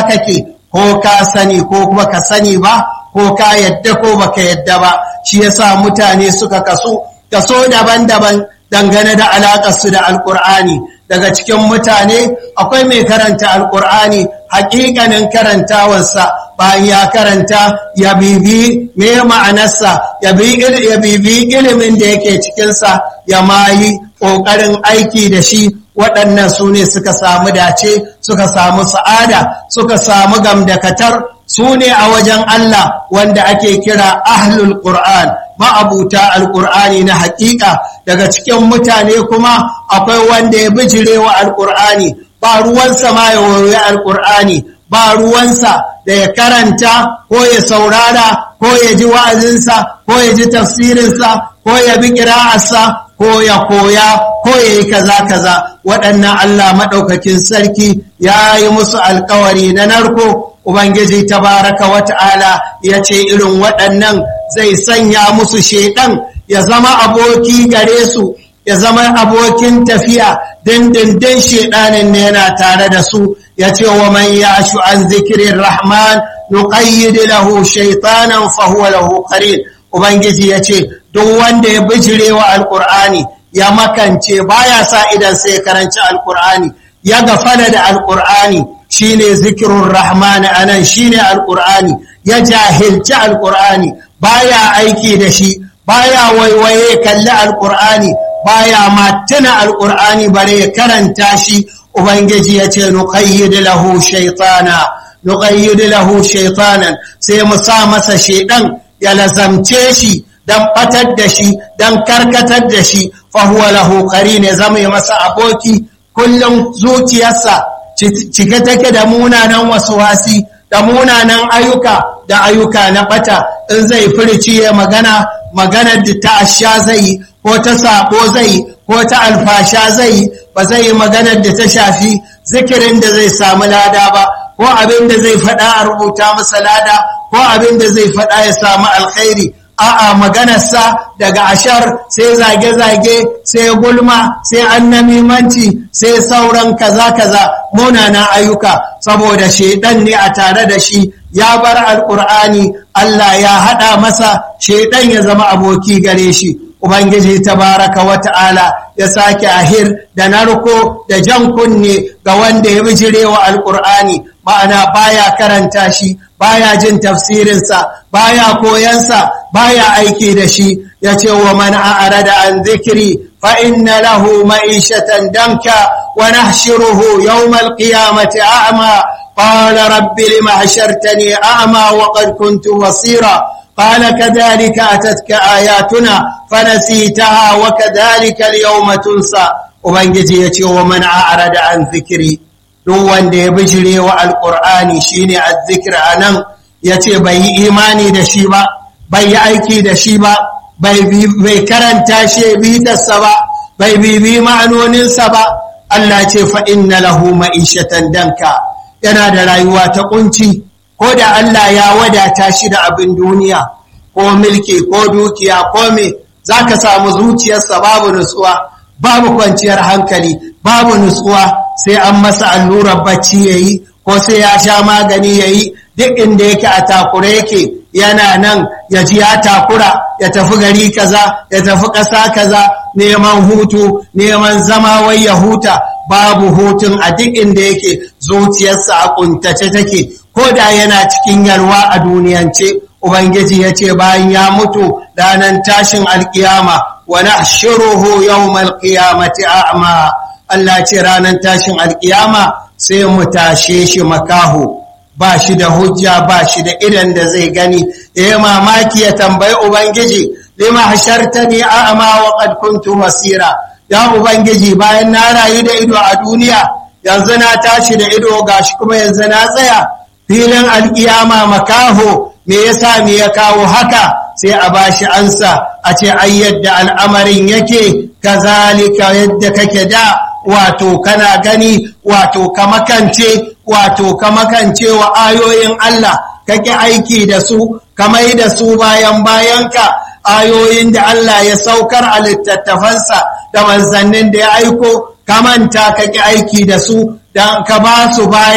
kake ko ka sani ko kuma ka sani ba ko ka yadda ko baka yadda ba shi yasa mutane suka kaso kaso daban-daban dangane da alaƙarsu da alƙur'ani daga cikin mutane akwai mai karanta alƙur'ani haƙiƙanin karantawarsa bayan ya karanta ya bibi me ma'anarsa ya bibi ilimin da yake cikinsa ya mayi ƙoƙarin aiki da shi waɗannan su ne suka samu dace suka samu sa'ada suka samu gamdakatar su ne a wajen Allah wanda ake kira ahlul Qur'an ma'abuta alƙur'ani na haƙiƙa daga cikin mutane kuma akwai wanda ya bijire wa alƙur'ani ba ruwansa ma ya wayoyi alƙur'ani ba ruwansa da ya karanta ko ya saurara ko ya ji wa'azinsa ko ya ji tafsirinsa ko ya bi ƙira'arsa ko ya koya ko ya yi kaza kaza waɗannan Allah maɗaukakin sarki ya yi musu alkawari na narko Ubangiji tabaraka wa ta'ala ya ce irin waɗannan zai sanya musu shaiɗan ya zama aboki gare su ya zama abokin tafiya dindindin shaiɗanin ne yana tare da su ya ce wa man ya shu an zikirin rahman nuqayyid lahu shaytanan fa huwa lahu qarin ubangiji ya ce duk wanda ya bijire wa alqur'ani ya makance baya sa idan sai karanci alqur'ani ya gafala da alqur'ani shine zikirun rahman anan shine alqur'ani ya jahilci alqur'ani baya aiki da shi baya waiwaye kalli alqur'ani baya ma tuna alqur'ani bare ya karanta shi ubangiji ya ce nuqayyid lahu shaytana nuqayyid lahu shaytanan sai mu sa masa shedan ya lazamce shi dan batar da shi dan karkatar da shi fa huwa lahu qarin zama masa aboki kullum zuciyarsa cike take da munanan wasuwasi da munanan ayyuka da ayyuka na bata in zai furici ya magana maganar da ta asha zai ko ta sako zai ko ta alfasha zai ba zai yi maganar da ta shafi zikirin da zai samu lada ba ko abin da zai faɗa a rubuta masa lada ko abin da zai faɗa ya samu alkhairi a'a maganarsa daga ashar sai zage-zage sai gulma sai annamimanci sai sauran kaza-kaza munana ayyuka saboda shaidan ne a tare da shi ya bar alkur'ani Allah ya haɗa masa shaidan ya zama aboki gare shi Ubangiji tabaraka wa ta'ala ya sake ahir da narko da jan kunne ga wanda ya bijire wa alkur'ani ma'ana baya karanta shi baya jin tafsirinsa baya koyansa baya aiki da shi ya ce wa man a'rada an zikiri fa inna lahu ma'ishatan danka wa nahshuruhu yawmal qiyamati a'ma qala rabbi lima hashartani a'ma wa qad kuntu basira قال كذلك أتتك آياتنا فنسيتها وكذلك اليوم تنسى وبنجي يتي ومن أعرض عن ذكري duk wanda ya bijire wa alƙur'ani shine azzikir a nan ya ce bai yi imani da shi ba bai yi aiki da shi ba bai karanta shi bitarsa ba bai bibi ma'anoninsa ba Allah ce fa inna lahu ma'ishatan danka yana da rayuwa ta kunci ko da Allah ya wadata shi da abin duniya ko milki ko dukiya ko me zaka samu zuciyarsa babu nutsuwa babu kwanciyar hankali babu nutsuwa sai an masa allurar bacci yayi ko sai ya sha magani yayi duk inda yake a takure yake yana nan ya ji ya takura ya tafi gari kaza ya tafi ƙasa kaza neman hutu neman zama wai ya huta babu hutun a duk inda yake zuciyarsa a kuntace take ko da yana cikin yalwa a duniyance ubangiji ya ce bayan ya mutu ranar tashin alkiyama wa nahshuruhu yawmal qiyamati a'ma Allah ce ranar tashin alkiyama sai mu tashe shi makaho ba shi da hujja ba shi da idan da zai gani ya mamaki ya tambayi ubangiji lima hashartani a'ma wa qad kuntu basira ya ubangiji bayan na rayu da ido a duniya yanzu na tashi da ido gashi kuma yanzu na tsaya filin alkiyama makaho me yasa me ya kawo haka sai a bashi ansa a ce ai yadda al'amarin yake kazalika yadda kake da wato kana gani wato ka makance wato ka makance wa ayoyin Allah kake aiki da su kamai da su bayan bayanka ayoyin da Allah ya saukar a littattafansa da manzannin da ya aiko kamanta kake aiki da su dan ka ba su baya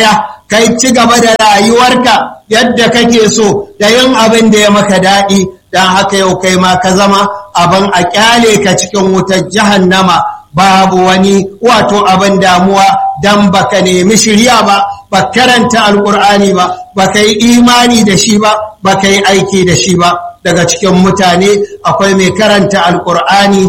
kai ci gaba da rayuwarka yadda kake so da yin abin da ya maka daɗi don haka yau kai ma ka zama abin a kyale ka cikin wutar jahannama babu wani wato abin damuwa don baka nemi shirya ba ba karanta alkur'ani ba baka yi imani da shi ba baka yi aiki da shi ba daga cikin mutane akwai mai karanta alkur'ani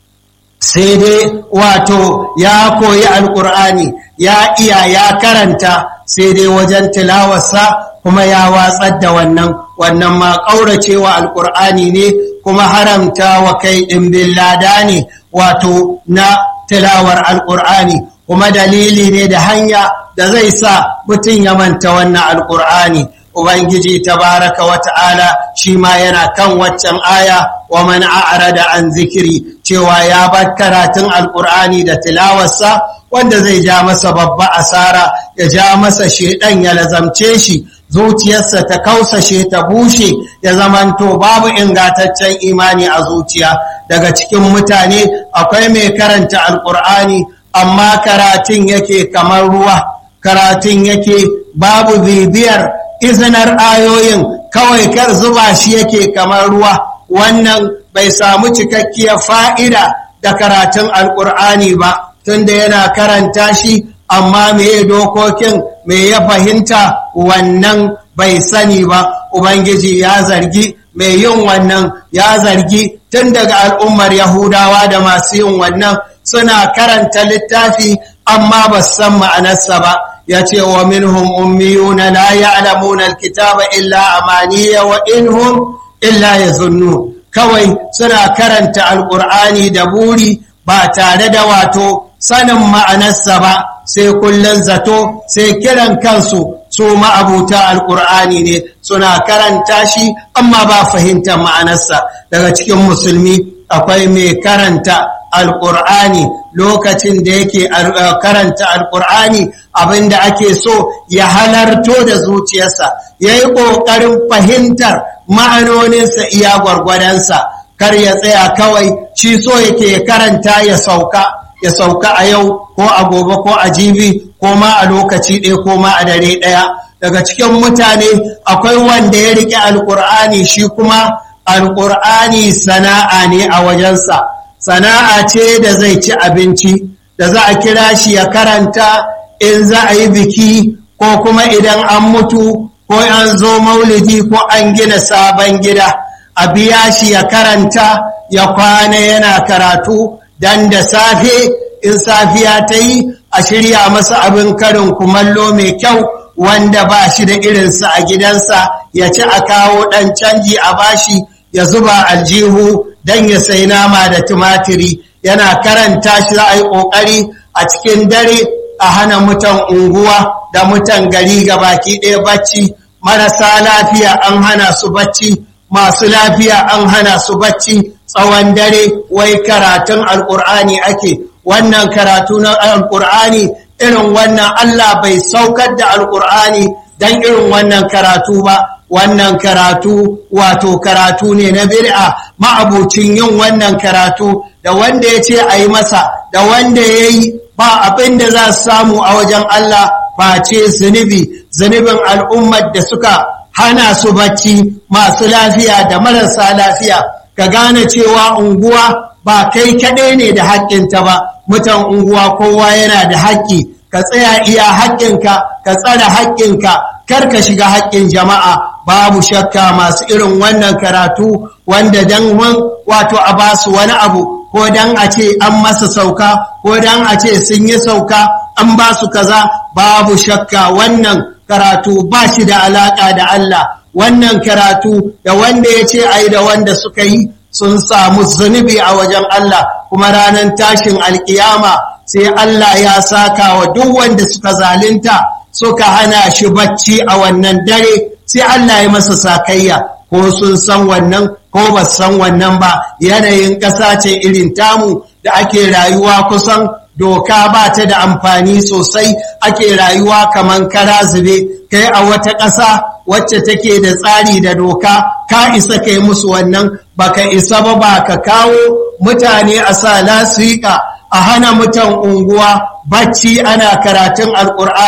sai dai wato ya koyi alkur'ani ya iya ya karanta sai dai wajen tilawarsa kuma ya watsar da wannan wannan ma ƙauracewa alkur'ani ne kuma haramta wa kai ɗimbin lada ne wato na tilawar alkur'ani kuma dalili ne da hanya da zai sa mutum ya manta wannan alkur'ani Ubangiji tabaraka wa ta'ala shi ma yana kan waccan aya wa man a'rada an zikiri cewa ya bar karatun alkur'ani da tilawarsa wanda zai ja masa babba asara ya ja masa shedan ya lazamce shi zuciyarsa ta kausashe ta bushe ya zamanto babu ingataccen imani a zuciya daga cikin mutane akwai mai karanta alkur'ani amma karatun yake kamar ruwa karatun yake babu bibiyar izinar ayoyin kawai kar zuba shi yake kamar ruwa wannan bai samu cikakkiyar fa'ida da karatun alƙur'ani ba tunda yana karanta shi amma meye dokokin me ya fahimta wannan bai sani ba ubangiji ya zargi mai yin wannan ya zargi tun daga al'ummar yahudawa da masu yin wannan suna karanta littafi amma ba san ma'anarsa ba ya ce wa minhum ummiyuna la ya'lamuna alkitaba illa amaniya wa inhum illa yazunnu kawai suna karanta alqur'ani da buri ba tare da wato sanin ma'anarsa ba sai kullun zato sai kiran kansu su ma'abuta alqur'ani ne suna karanta shi amma ba fahimtar ma'anarsa daga cikin musulmi akwai mai karanta alƙur'ani lokacin da yake karanta alƙur'ani abinda ake so ya halarto da zuciyarsa ya yi ƙoƙarin fahimtar ma'anoninsa iya gwargwadonsa kar ya tsaya kawai shi so yake karanta ya sauka ya sauka a yau ko a gobe ko a jibi ko ma a lokaci ɗaya ko ma a dare ɗaya daga cikin mutane akwai wanda ya riƙe alƙur'ani shi kuma alƙur'ani sana'a ne a wajensa sana'a ce da zai ci abinci da za a kira shi ya karanta in za a yi biki ko kuma idan an mutu ko an zo maulidi ko an gina sabon gida a biya shi ya karanta ya kwana yana karatu dan da safe in safiya ta yi a shirya masa abin karin kumallo mai kyau wanda ba shi da irinsa a gidansa ya ci a kawo ɗan canji a bashi ya zuba aljihu don ya sai nama da tumatiri yana karanta shi za a yi ƙoƙari a cikin dare a hana mutan unguwa da mutan gari ga baki ɗaya bacci marasa lafiya an hana su bacci masu lafiya an hana su bacci tsawon dare wai karatun alƙur'ani ake wannan karatu na alƙur'ani irin wannan Allah bai saukar da alƙur'ani don irin wannan karatu ba wannan karatu wato karatu ne na bid'a ma'abucin yin wannan karatu da wanda ya ce a yi masa da wanda ya yi ba abin da za su samu a wajen Allah face zunubi zunubin al'ummar da suka hana su bacci masu lafiya da marasa lafiya ka gane cewa unguwa ba kai kaɗai ne da haƙƙinta ba mutan unguwa kowa yana da haƙƙi ka tsaya iya haƙƙinka ka tsare haƙƙinka kar ka shiga haƙƙin jama'a babu shakka masu irin wannan karatu wanda dan wato a basu wani abu ko dan a ce an masa sauka ko dan a ce sun yi sauka an ba su kaza babu shakka wannan karatu ba shi da alaƙa da Allah wannan karatu da wanda ya ce ai da wanda suka yi sun samu zunubi a wajen Allah kuma ranar tashin alkiyama sai Allah ya saka wa duk wanda suka zalunta suka hana shi bacci a wannan dare sai Allah ya masa sakayya ko sun san wannan ko ba san wannan ba yanayin ƙasa ce irin tamu da ake rayuwa kusan doka ba ta da amfani sosai ake rayuwa kaman kara zube kai a wata ƙasa wacce take da tsari da doka ka isa kai musu wannan baka isa ba ba ka kawo mutane a sa lasika a hana mutan unguwa bacci ana karatun alƙur'ani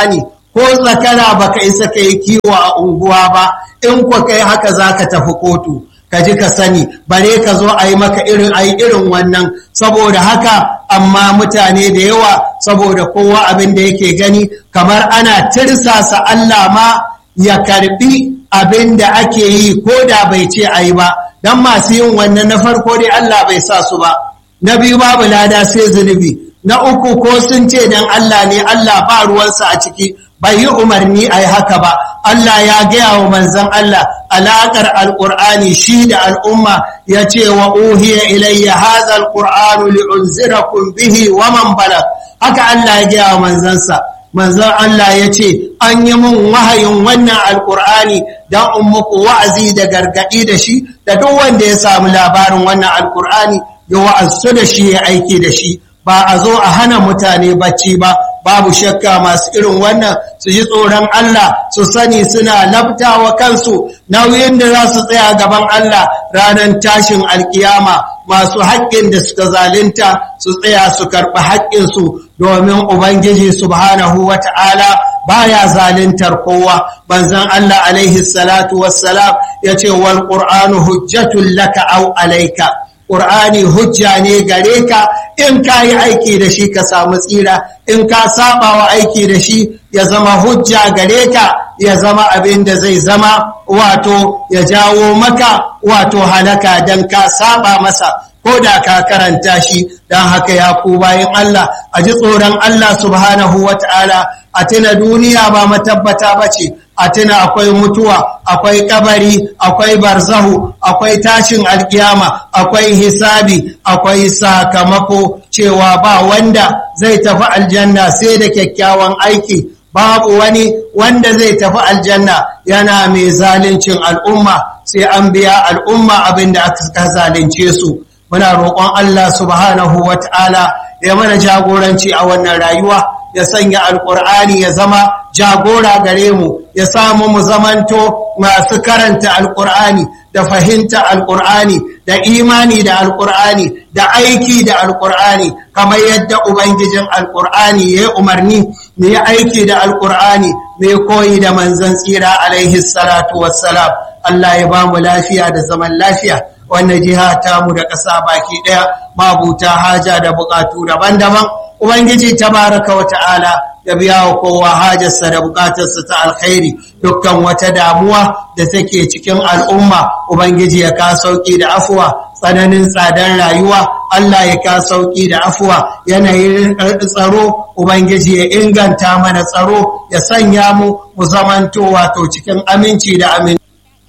ko tsakara baka isa ka yi kiwo a unguwa ba in kwa kai haka za ka tafi kotu ka ji ka sani bare ka zo a yi maka irin a yi irin wannan saboda haka amma mutane da yawa saboda kowa abin da yake gani kamar ana tirsasa Allah ma ya karbi abin da ake yi ko da bai ce a yi ba don masu yin wannan na farko dai Allah bai sa su ba na biyu babu lada sai zunubi na uku ko sun ce don Allah ne Allah ba ruwansa a ciki bai yi umarni a yi haka ba Allah ya gaya wa manzan Allah alaƙar alƙur'ani shi da al'umma ya ce wa uhiya ilayya haza alƙur'anu li'unzirakun bihi wa man balag haka Allah ya gaya wa manzansa manzan Allah ya ce an yi mun wahayin wannan alƙur'ani don in muku wa'azi da gargaɗi da shi da duk wanda ya samu labarin wannan alƙur'ani ya wa'azsu da shi ya aiki da shi ba a zo a hana mutane bacci ba babu shakka masu irin wannan su ji tsoron Allah su sani suna labtawa kansu nauyin da za su tsaya gaban Allah ranar tashin alkiyama masu haƙƙin da suka zalunta su tsaya su karɓi haƙƙinsu domin Ubangiji subhanahu wa ta'ala baya zaluntar kowa banzan Allah alaihi salatu wassalam ya ce wal ƙur'anu hujjatun laka au alaika ƙur'ani hujja ne gare ka in ka yi aiki da shi ka samu tsira in ka saba wa aiki da shi ya zama hujja gare ka ya zama abin da zai zama wato ya jawo maka wato halaka don ka saba masa ko da ka karanta shi don haka ya ku bayan Allah a ji tsoron Allah subhanahu wa ta'ala a tuna duniya ba matabbata ba ce a tuna akwai mutuwa akwai kabari akwai barzahu akwai tashin alkiyama akwai hisabi akwai sakamako cewa ba wanda zai tafi aljanna sai da kyakkyawan aiki babu wani wanda zai tafi aljanna yana mai zalincin al'umma sai an biya al'umma abin da aka zalunce su muna roƙon Allah subhanahu wa ta'ala ya mana jagoranci a wannan rayuwa ya sanya alƙur'ani ya zama jagora gare mu ya samu mu zamanto masu karanta alƙur'ani da fahimta alƙur'ani da imani da alƙur'ani da aiki da alƙur'ani kamar yadda ubangijin alƙur'ani ya yi umarni mu yi aiki da alƙur'ani mai koyi da manzon tsira alaihi salatu wassalam Allah ya ba mu lafiya da zaman lafiya wannan jiha tamu da ƙasa baki ɗaya mabuta haja da buƙatu daban-daban ubangiji tabaraka wa ta'ala ya biya wa kowa hajarsa da buƙatarsa ta alkhairi dukkan wata damuwa da take cikin al'umma ubangiji ya ka sauki da afuwa tsananin tsadar rayuwa Allah ya ka sauki da afuwa yanayin tsaro ubangiji ya inganta mana tsaro ya sanya mu mu zamanto wato cikin aminci da amin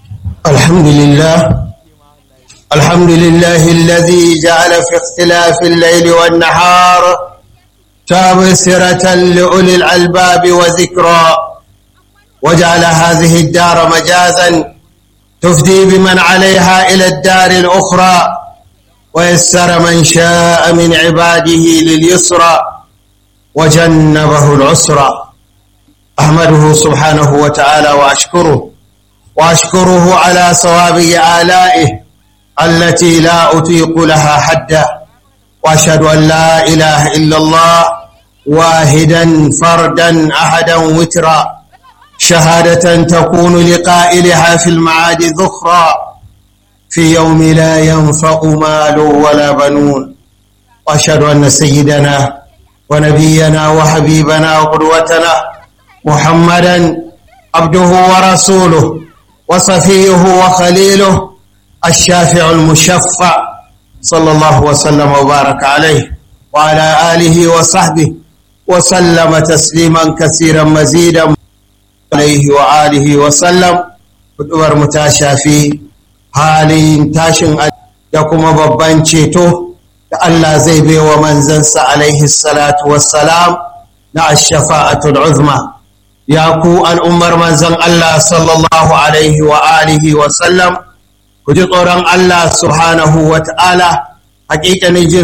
alhamdulillah الحمد لله الذي جعل في اختلاف الليل والنهار تابسرة لأولي الألباب وذكرى وجعل هذه الدار مجازا تفدي بمن عليها إلى الدار الأخرى ويسر من شاء من عباده لليسرى وجنبه العسرى أحمده سبحانه وتعالى وأشكره وأشكره على صواب آلائه التي لا أطيق لها حدا وأشهد أن لا إله إلا الله واحدا فردا أحدا وترا شهادة تكون لقائلها في المعاد ذخرا في يوم لا ينفع مال ولا بنون وأشهد أن سيدنا ونبينا وحبيبنا وقدوتنا محمدا عبده ورسوله وصفيه وخليله الشافع المشفع صلى الله وسلم وبارك عليه وعلى آله وصحبه وسلم تسليما كثيرا مزيدا عليه وآله وسلم kudubar mu ta shafi halin tashin da kuma babban ceto da Allah zai baiwa manzansa alaihi salatu wassalam na ash-shafa'atul uzma ya ku al'ummar manzan Allah sallallahu alaihi wa alihi wa sallam ku ji tsoron Allah subhanahu wa ta'ala hakikanin jin